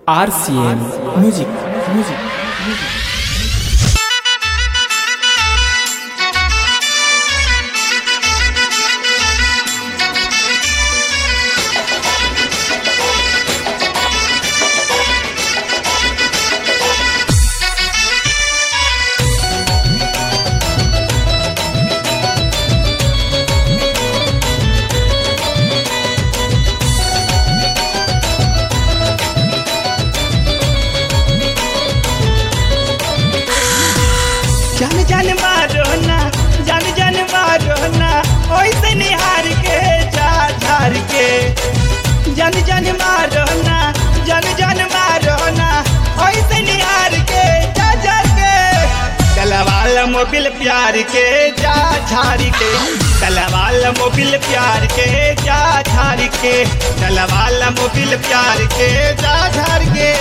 RCM Music. Music. जन जन मारो ना जन जन मारो ना ओइसे निहार के जा झार के जन जन मारो ना जन जन मारो ना ओइसे निहार के जा झार के कलवाल मोबिल प्यार के जा झार के कलवाल मोबिल प्यार के जा झार के कलवाल मोबिल प्यार के जा झार के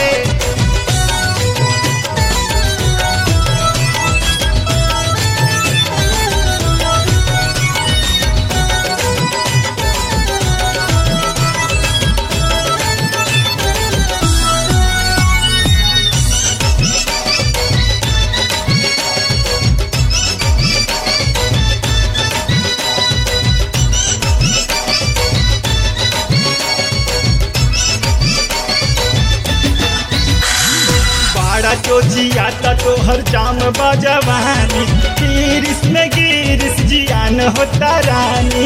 बाड़ा चोचिया ता तोहर जाम बजवानी गिरिस में गिरिस जियान होता रानी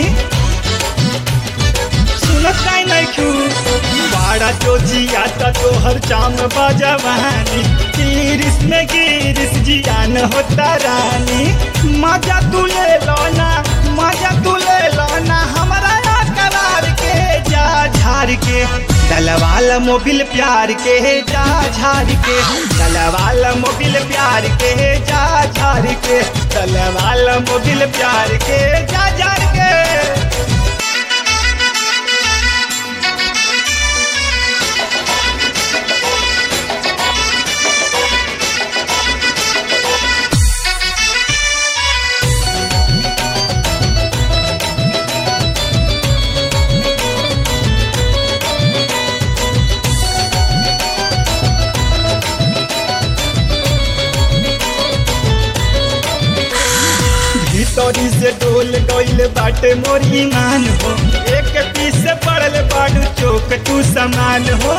सुनत काई नहीं खू बाड़ा चोचिया ता तोहर जाम बजवानी गिरिस में गिरिस जियान होता रानी मजा तू ले लो ना मजा तू ले लो ना हमारा करार के जा झार के दलवाल मोबिल प्यार के जा झार के दलवाल मोबिल प्यार के जा झार के दलवाल मोबिल प्यार के जा झार के भीतरी से डोल गईल बाटे मोर ईमान हो एक पीस से पड़ल बाडू चौक तू समान हो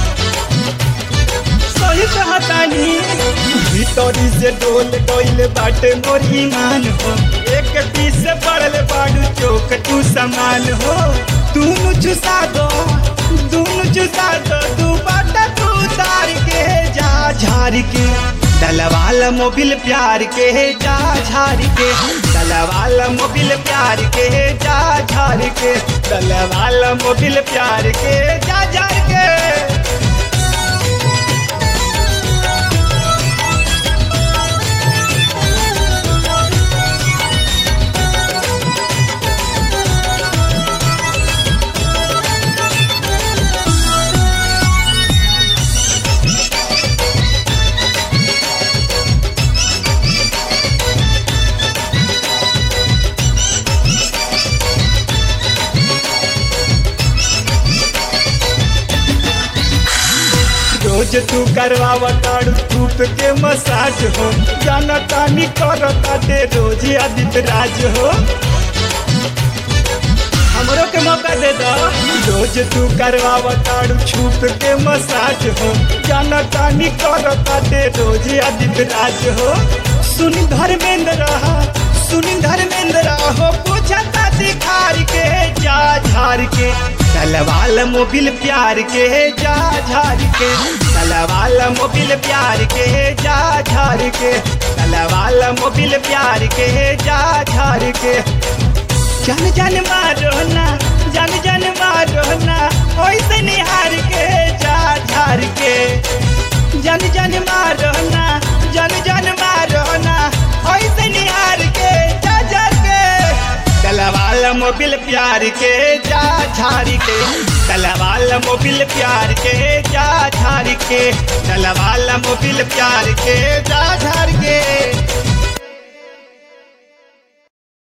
सही कहतानी भीतरी से डोल गईल बाटे मोर ईमान हो एक पीस से पड़ल बाडू चौक तू समान हो दूनु चुसा दो दूनु चुसा दो तू बाटा तू तार के जा झार के दलवाल मोबिल प्यार के जा झार के दलवाल मोबिल प्यार के जा झार के दलवाल मोबिल प्यार के जा झार के रोज तू करवावा ताड़ू धूप के मसाज हो जाना तानी करो ताटे रोज आदित्य राज हो हमरो के मौका दे दो रोज तू करवावा ताड़ू छूप के मसाज हो जाना तानी करो ताटे रोज आदित्य राज हो सुनी धर्मेंद्र रहा सुनी धर्मेंद्र हो पूछा दिखार के जा झार के दलवाल मोबिल प्यार के जा झार के दलवाल मोबिल प्यार के जा झार के दलवाल मोबिल प्यार के जा झार के जन जन मारो ना जन जन मारो ना ओइसे निहार के जा झार के जन जन मारो ना जन जन मारो ना ओइसे निहार के जा झार के दलवाल मोबिल प्यार के जा झारी के दलवाल मोबिल प्यार के जा झारी के दलवाल मोबिल प्यार के जा झार के